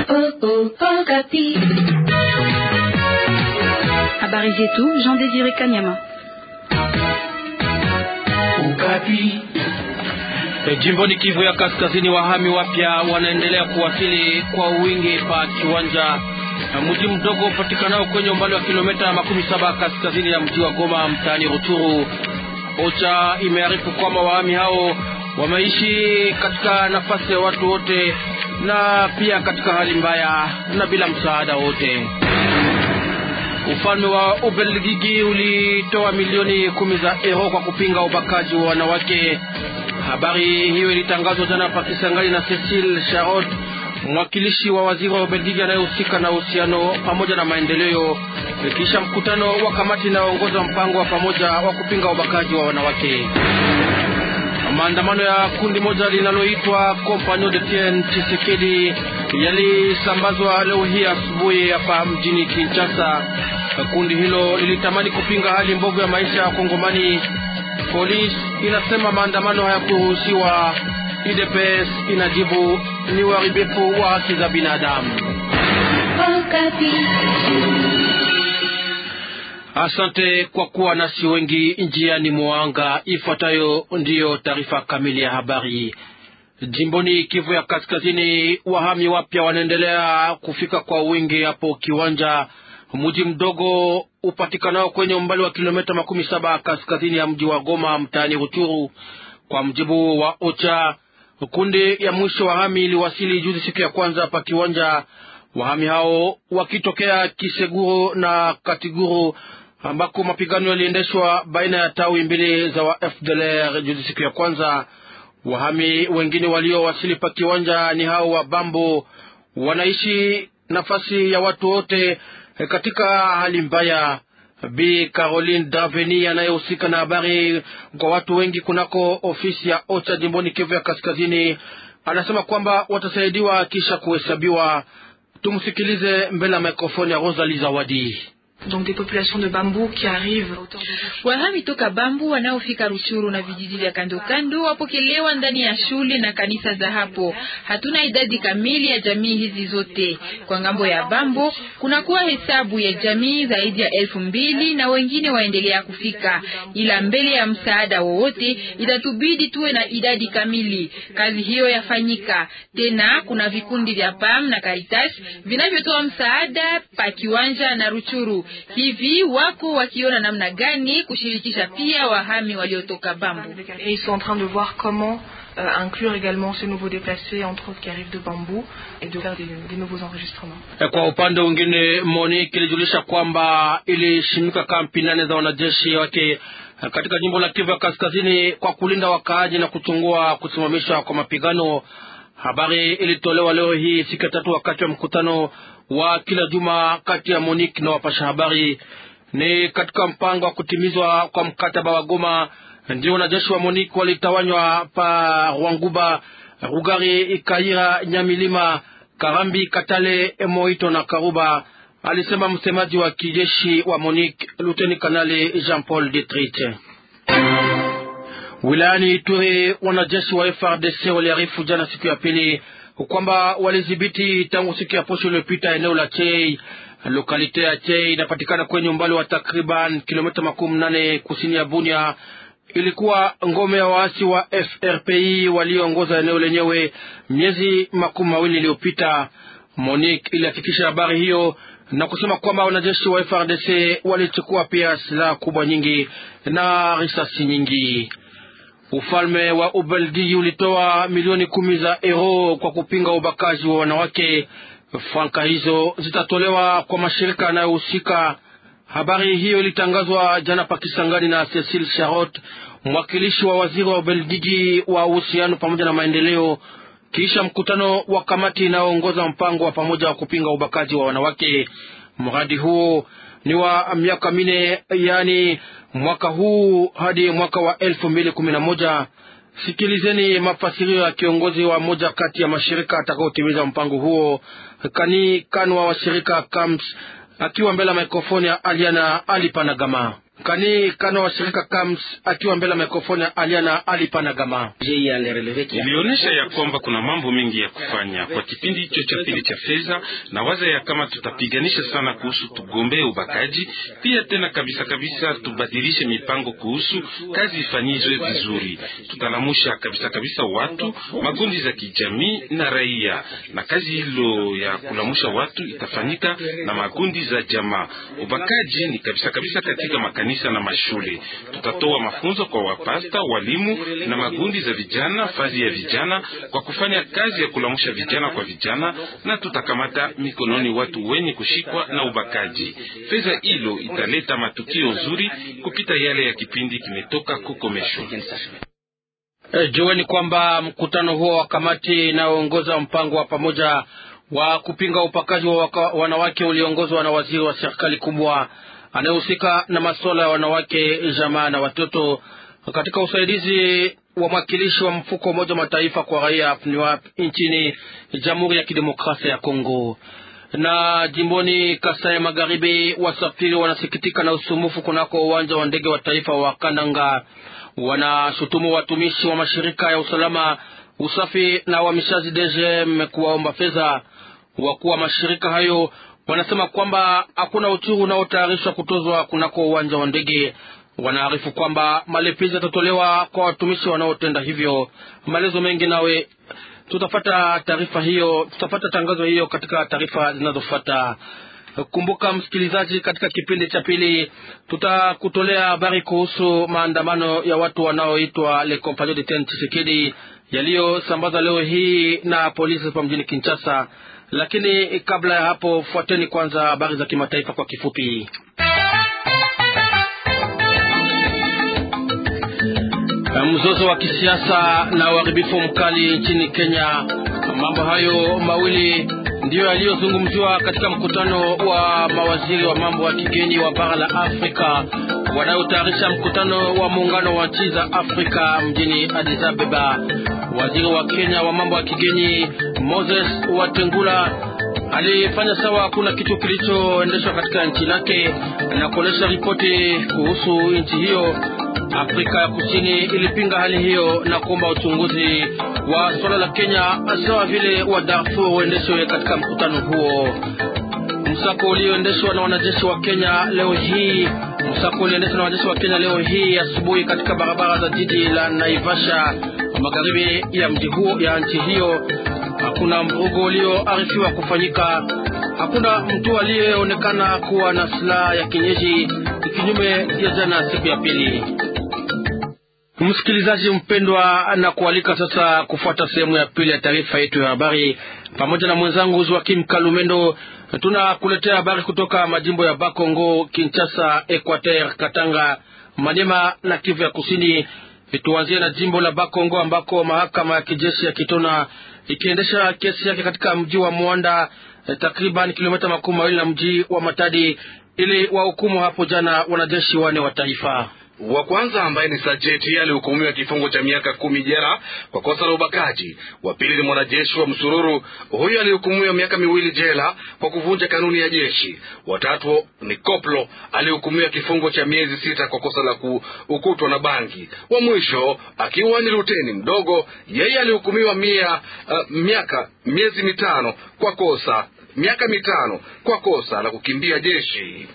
Habari zetu Jean Désiré Kanyama. E, jimboni Kivu ya Kaskazini, wahami wapya wanaendelea kuwasili kwa wingi pa kiwanja mji mdogo upatikanao kwenye umbali wa kilomita makumi saba kaskazini ya mji wa Goma mtaani Ruchuru. OCHA imearifu kwamba wahami hao wameishi katika nafasi ya watu wote na pia katika hali mbaya na bila msaada wote. Ufalme wa Ubelgiji ulitoa milioni kumi za euro kwa kupinga ubakaji wa wanawake. Habari hiyo ilitangazwa jana pa Kisangani na Cecile Charot, mwakilishi wa waziri wa Ubelgiji anayehusika na uhusiano pamoja na maendeleo, kisha mkutano wa kamati inayoongoza mpango wa pamoja wa kupinga ubakaji wa wanawake. Maandamano ya kundi moja linaloitwa Compagnon de Tien Tshisekedi yalisambazwa leo hii asubuhi hapa mjini Kinshasa. Kundi hilo lilitamani kupinga hali mbovu ya maisha ya Kongomani. Polisi inasema maandamano hayakuruhusiwa. UDPS inajibu ni uharibifu wa haki za binadamu. Asante kwa kuwa nasi wengi njiani mwanga. Ifuatayo ndiyo taarifa kamili ya habari. Jimboni Kivu ya Kaskazini, wahami wapya wanaendelea kufika kwa wingi hapo Kiwanja, mji mdogo upatikanao kwenye umbali wa kilomita makumi saba kaskazini ya mji wa Goma mtaani Ruchuru. Kwa mjibu wa OCHA, kundi ya mwisho wahami iliwasili juzi siku ya kwanza pa Kiwanja, wahami hao wakitokea Kiseguro na Katiguru ambako mapigano yaliendeshwa baina ya tawi mbili za wa FDLR juzi siku ya kwanza. Wahami wengine waliowasili pa Kiwanja ni hao wa Bambo, wanaishi nafasi ya watu wote katika hali mbaya. Bi Caroline Daveni anayehusika na habari kwa watu wengi kunako ofisi ya OCHA jimboni Kivu ya Kaskazini anasema kwamba watasaidiwa kisha kuhesabiwa. Tumsikilize mbele ya mikrofoni ya Rosalie Zawadi. Donc des populations de Bambou qui arrivent. Wahami toka Bambu wanaofika Ruchuru na vijiji vya kando kando wapokelewa ndani ya shule na kanisa za hapo. Hatuna idadi kamili ya jamii hizi zote. Kwa ngambo ya Bambo kunakuwa hesabu ya jamii zaidi ya elfu mbili na wengine waendelea kufika, ila mbele ya msaada wowote itatubidi tuwe na idadi kamili. Kazi hiyo yafanyika tena. Kuna vikundi vya PAM na Caritas vinavyotoa msaada pa Kiwanja na Ruchuru hivi wako wakiona namna gani kushirikisha pia wahami waliotoka Bambu. Et ils sont en train de voir comment euh, inclure également ces nouveaux déplacés, entre autres qui arrivent de Bambou, et de faire des, des nouveaux enregistrements. Kwa upande mwingine, Monique ilijulisha kwamba ilishimika kampi nane za wanajeshi wake katika jimbo la Kivu ya Kaskazini kwa kulinda wakaaji na kuchungua kusimamishwa kwa mapigano. Habari ilitolewa leo hii siku ya tatu wakati wa mkutano wa kila juma kati ya Monique na wapasha habari. Ni katika mpango wa kutimizwa kwa mkataba wa Goma, ndio wanajeshi wa Monique walitawanywa pa Rwanguba, Rugari, Ikaira, Nyamilima, Karambi, Katale, Moito na Karuba, alisema msemaji wa kijeshi wa Monique Luteni Kanali Jean Paul Detrit. Wilayani Ituri, wanajeshi wa FRDC waliarifu jana siku ya pili kwamba walidhibiti tangu siku ya posho iliyopita eneo la Chei. Lokalite ya Chei inapatikana kwenye umbali wa takriban kilomita makumi nane kusini ya Bunia. Ilikuwa ngome ya waasi wa FRPI walioongoza eneo lenyewe miezi makumi mawili iliyopita. Monique ilihakikisha habari hiyo na kusema kwamba wanajeshi wa FRDC walichukua pia silaha kubwa nyingi na risasi nyingi. Ufalme wa Ubelgiji ulitoa milioni kumi za euro kwa kupinga ubakaji wa wanawake. Franka hizo zitatolewa kwa mashirika yanayohusika. Habari hiyo ilitangazwa jana Pakisangani na Cecile Charot, mwakilishi wa waziri wa Ubelgiji wa uhusiano pamoja na maendeleo, kisha mkutano wa kamati inayoongoza mpango wa pamoja wa kupinga ubakaji wa wanawake. Mradi huo ni wa miaka minne, yaani mwaka huu hadi mwaka wa elfu mbili kumi na moja. Sikilizeni mafasirio ya kiongozi wa moja kati ya mashirika atakaotimiza mpango huo, kani kanwa wa shirika KAMS, akiwa mbele ya mikrofoni ya Aliana Alipanagama. Kani Kano wa shirika KAMS akiwa mbele ya mikrofoni ya Aliana Alipanagama. Ilionyesha ya kwamba kuna mambo mengi ya kufanya kwa kipindi hicho cha pili cha fedha, na waza ya kama tutapiganisha sana kuhusu tugombee ubakaji, pia tena kabisa kabisa tubadilishe mipango kuhusu kazi ifanyizwe vizuri. Tutalamusha kabisa kabisa watu magundi za kijamii na raia, na kazi hilo ya kulamusha watu itafanyika na magundi za jamaa. Ubakaji ni kabisa kabisa katika makanisa na mashule. Tutatoa mafunzo kwa wapasta, walimu na magundi za vijana, fazi ya vijana kwa kufanya kazi ya kulamusha vijana kwa vijana, na tutakamata mikononi watu wenye kushikwa na ubakaji. Fedha hilo italeta matukio nzuri kupita yale ya kipindi kimetoka kukomeshwa. E, jueni kwamba mkutano huo wa kamati inayoongoza mpango wa pamoja wa kupinga upakaji wa waka, wanawake uliongozwa na waziri wa serikali kubwa anayehusika na masuala ya wanawake, jamaa na watoto katika usaidizi wa mwakilishi wa mfuko Umoja wa Mataifa kwa raia FNUAP nchini Jamhuri ya Kidemokrasia ya Kongo. Na jimboni Kasai Magharibi, wasafiri wanasikitika na usumbufu kunako uwanja wa ndege wa taifa wa Kananga. Wanashutumu watumishi wa mashirika ya usalama, usafi na uhamishaji DGM kuwaomba fedha. Wakuu wa mashirika hayo wanasema kwamba hakuna uchuru unaotayarishwa kutozwa kunako uwanja wa ndege. Wanaarifu kwamba malipizi yatatolewa kwa watumishi wanaotenda hivyo. Maelezo mengi nawe tutafata taarifa hiyo, tutafata tangazo hiyo katika taarifa zinazofuata. Kumbuka msikilizaji, katika kipindi cha pili tutakutolea habari kuhusu maandamano ya watu wanaoitwa Le Compagnon de Ten Tshisekedi yaliyosambaza leo hii na polisi hapa mjini Kinshasa. Lakini kabla ya hapo, fuateni kwanza habari za kimataifa kwa kifupi. Mzozo wa kisiasa na uharibifu mkali nchini Kenya, mambo hayo mawili ndiyo yaliyozungumziwa katika mkutano wa mawaziri wa mambo ya kigeni wa bara la Afrika wanaotayarisha mkutano wa muungano wa nchi za Afrika mjini Addis Ababa. Waziri wa Kenya wa mambo ya kigeni Moses Watengula alifanya sawa hakuna kitu kilichoendeshwa katika nchi lake na kuonesha ripoti kuhusu nchi hiyo. Afrika ya Kusini ilipinga hali hiyo na kuomba uchunguzi wa suala la Kenya sawa vile wa Darfur uendeshwe katika mkutano huo. Msako ulioendeshwa na wanajeshi wa Kenya leo hii, msako ulioendeshwa na wanajeshi wa Kenya leo hii asubuhi katika barabara za jiji la Naivasha magharibi ya mji huo ya nchi hiyo. Hakuna mvugo ulioarifiwa kufanyika. Hakuna mtu aliyeonekana kuwa na silaha ya kienyeji, kinyume ya jana siku ya pili. Msikilizaji mpendwa, na kualika sasa kufuata sehemu ya pili ya taarifa yetu ya habari pamoja na mwenzangu Joakim Kalumendo. Tunakuletea habari kutoka majimbo ya Bakongo, Kinshasa, Equateur, Katanga, Maniema na Kivu ya Kusini. Tuanzie na jimbo la Bakongo ambako mahakama ya kijeshi ya Kitona ikiendesha kesi yake katika mji wa Mwanda, takriban kilomita makumi mawili na mji wa Matadi, ili wahukumu hapo jana wanajeshi wane wa taifa wa kwanza ambaye ni Sajeti alihukumiwa kifungo cha miaka kumi jela kwa kosa la ubakaji. Wa pili ni mwanajeshi wa msururu, huyo alihukumiwa miaka miwili jela kwa kuvunja kanuni ya jeshi. Watatu ni Koplo alihukumiwa kifungo cha miezi sita kwa kosa la kukutwa na bangi. Wa mwisho akiwa ni luteni mdogo, yeye alihukumiwa mia uh, miaka miezi mitano kwa kosa miaka mitano kwa kosa la kukimbia jeshi.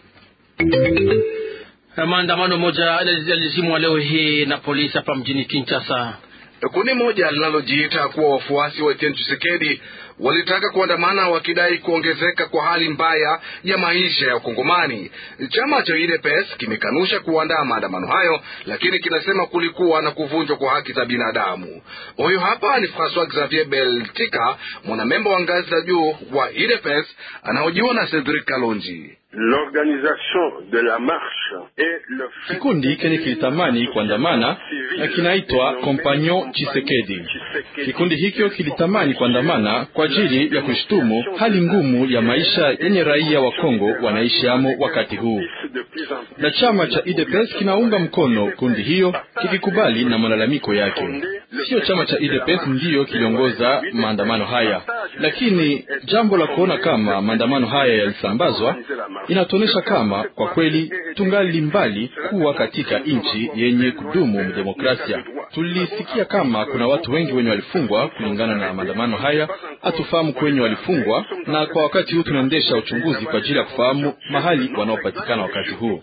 Maandamano moja yalizimwa leo hii na polisi hapa mjini Kinshasa. Kundi moja linalojiita kuwa wafuasi wa Etienne Tshisekedi walitaka kuandamana wakidai kuongezeka kwa hali mbaya ya maisha ya Ukongomani. Chama cha UDPS kimekanusha kuandaa maandamano hayo, lakini kinasema kulikuwa na kuvunjwa kwa haki za binadamu. Huyu hapa ni Francois Xavier Beltika, mwanamemba wa ngazi za juu wa UDPS anahojiwa na Cedric Kalonji. Kikundi kenye kilitamani kuandamana kinaitwa Compagnon Chisekedi. Kikundi hicho kilitamani kuandamana kwa ajili ya kushtumu hali ngumu ya maisha yenye raia wa Kongo wanaishi amo wakati huu, na chama cha UDPS kinaunga mkono kundi hiyo kikikubali na malalamiko yake. Sio chama cha UDPS ndiyo kiliongoza maandamano haya, lakini jambo la kuona kama maandamano haya yalisambazwa inatuonyesha kama kwa kweli tungali mbali kuwa katika nchi yenye kudumu demokrasia. Tulisikia kama kuna watu wengi wenye walifungwa kulingana na maandamano haya, hatufahamu kwenye walifungwa, na kwa wakati huu tunaendesha uchunguzi kwa ajili ya kufahamu mahali wanaopatikana wakati huu.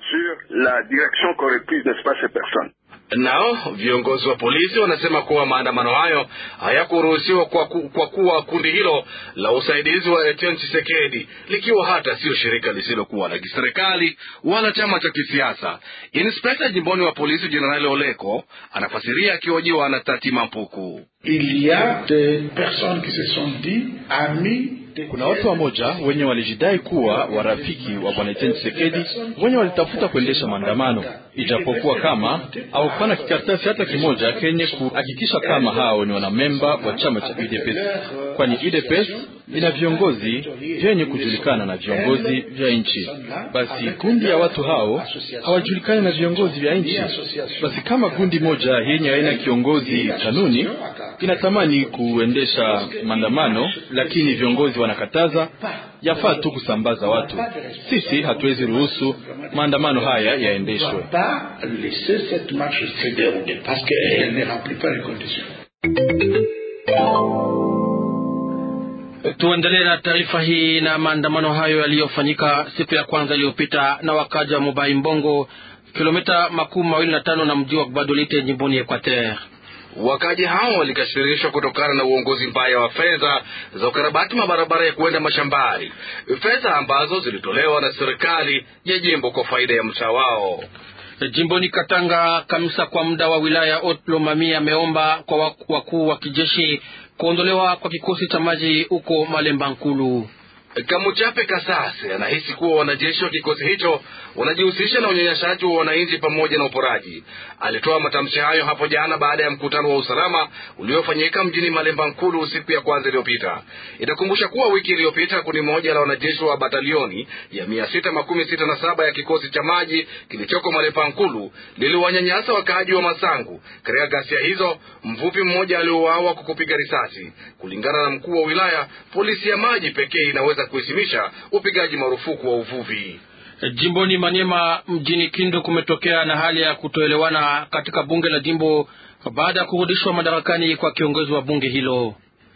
Nao viongozi wa polisi wanasema kuwa maandamano hayo hayakuruhusiwa kwa, ku, kwa kuwa kundi hilo la usaidizi wa Etienne Tshisekedi likiwa hata sio shirika lisilokuwa la kiserikali wala chama cha kisiasa. Inspekta jimboni wa polisi Jenerali Oleko anafasiria akihojiwa na Tati Mampuku. Kuna watu wamoja wenye walijidai kuwa warafiki wa bwana Etienne Tshisekedi wenye walitafuta kuendesha maandamano, ijapokuwa kama hawakupana kikaratasi hata kimoja kenye kuhakikisha kama hao ni wanamemba wa chama cha UDPS, kwani UDPS ina viongozi vyenye kujulikana na viongozi vya nchi. Basi kundi ya watu hao hawajulikani na viongozi vya nchi. Basi kama kundi moja yenye haina kiongozi kanuni inatamani kuendesha maandamano, lakini viongozi wanakataza, yafaa tu kusambaza watu. Sisi hatuwezi ruhusu maandamano haya yaendeshwe. Tuendelee na taarifa hii na maandamano hayo yaliyofanyika siku ya kwanza iliyopita na wakaja wa Mobai Mbongo, kilomita makumi mawili na tano na mji wa Gbadolite jimboni Equateur. Wakaji hao walikasirishwa kutokana na uongozi mbaya wa fedha za ukarabati mabarabara ya kuenda mashambani, fedha ambazo zilitolewa na serikali ya jimbo kwa faida ya mtaa wao. Jimboni Katanga, kamisa kwa muda wa wilaya Otlomami ameomba kwa wakuu wa kijeshi kuondolewa kwa kikosi cha maji huko Malemba Nkulu. Kamuchape Kasase anahisi kuwa wanajeshi wa kikosi hicho wanajihusisha na unyanyashaji wa wananchi pamoja na uporaji. Alitoa matamshi hayo hapo jana baada ya mkutano wa usalama uliofanyika mjini Malemba Nkulu siku ya kwanza iliyopita. Itakumbusha kuwa wiki iliyopita kundi moja la wanajeshi wa batalioni ya mia sita makumi sita na saba ya kikosi cha maji kilichoko Malemba Nkulu liliwanyanyasa wakaaji wa Masangu. Katika ghasia hizo, mvuvi mmoja aliuawa kwa kupiga risasi. Kulingana na mkuu wa wilaya, polisi ya maji pekee inaweza kuheshimisha upigaji marufuku wa uvuvi. Jimboni Manyema mjini Kindu kumetokea na hali ya kutoelewana katika bunge la jimbo baada ya kurudishwa madarakani kwa kiongozi wa bunge hilo.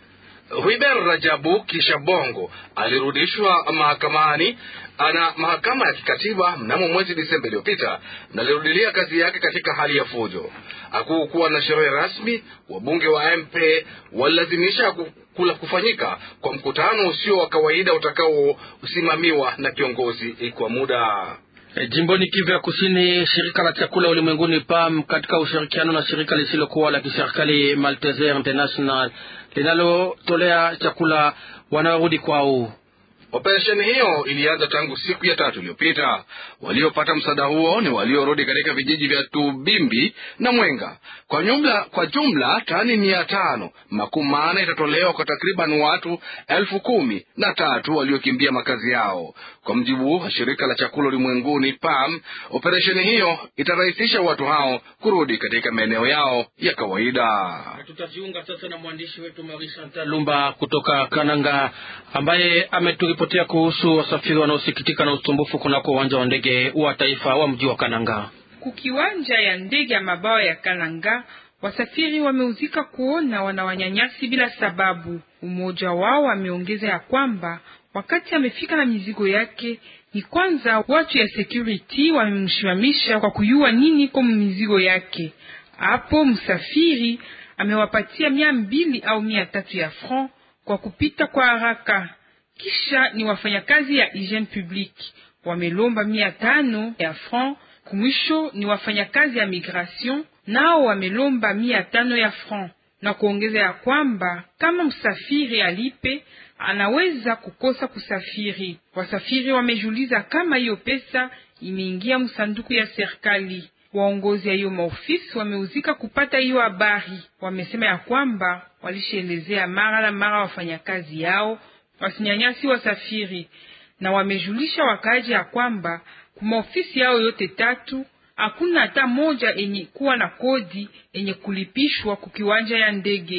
Huiber Rajabu kisha Bongo alirudishwa mahakamani ana mahakama ya kikatiba mnamo mwezi Disemba iliyopita na alirudilia kazi yake katika hali ya fujo. Hakukuwa na sherehe rasmi. Wabunge wa MP walilazimisha kula kufanyika kwa mkutano usio wa kawaida utakaosimamiwa na kiongozi kwa muda. Jimboni Kivu ya Kusini, shirika la chakula ulimwenguni PAM katika ushirikiano na shirika lisilokuwa la kiserikali Malteser International linalotolea chakula wanaorudi kwao. Operesheni hiyo ilianza tangu siku ya tatu iliyopita. Waliopata msaada huo ni waliorudi katika vijiji vya Tubimbi na Mwenga. Kwa jumla, kwa jumla tani mia tano makumi manne itatolewa kwa takriban watu elfu kumi na tatu waliokimbia makazi yao. Kwa mjibu wa shirika la chakula ulimwenguni PAM, operesheni hiyo itarahisisha watu hao kurudi katika maeneo yao ya kawaida. Tutajiunga sasa na mwandishi wetu Marie Chantal Lumba kutoka Kananga ambaye ameturipotia kuhusu wasafiri wanaosikitika na usumbufu kunako uwanja wa ndege wa taifa wa mji wa Kananga. Kukiwanja ya ndege ya mabao ya Kananga, wasafiri wameuzika kuona wanawanyanyasi bila sababu. Umoja wao ameongeza ya kwamba wakati amefika na mizigo yake, ni kwanza watu ya security wamemshimamisha kwa kuyua nini kwa mizigo yake. Hapo msafiri amewapatia mia mbili au mia tatu ya franc kwa kupita kwa haraka. Kisha ni wafanyakazi ya hygiene publique wamelomba mia tano ya franc. Kumwisho ni wafanyakazi ya migration nao wamelomba mia tano ya franc, na kuongeza ya kwamba kama msafiri alipe anaweza kukosa kusafiri. Wasafiri wamejuliza kama hiyo pesa imeingia msanduku ya serikali. Waongozi ya hiyo maofisi wameuzika kupata hiyo habari. Wamesema ya kwamba walishaelezea mara na mara wafanyakazi yao wasinyanyasi wasafiri, na wamejulisha wakaaji ya kwamba kumaofisi yao yote tatu hakuna hata moja enye kuwa na kodi enye kulipishwa kukiwanja ya ndege.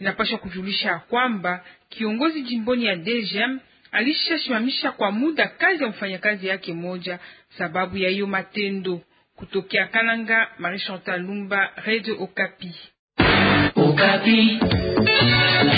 Inapaswa kujulisha kwamba kiongozi jimboni ya DGM alishasimamisha kwa muda kazi ya mfanyakazi yake moja sababu ya hiyo matendo. Kutokea Kananga, Marie Chantal Lumba, Radio Okapi. Okapi.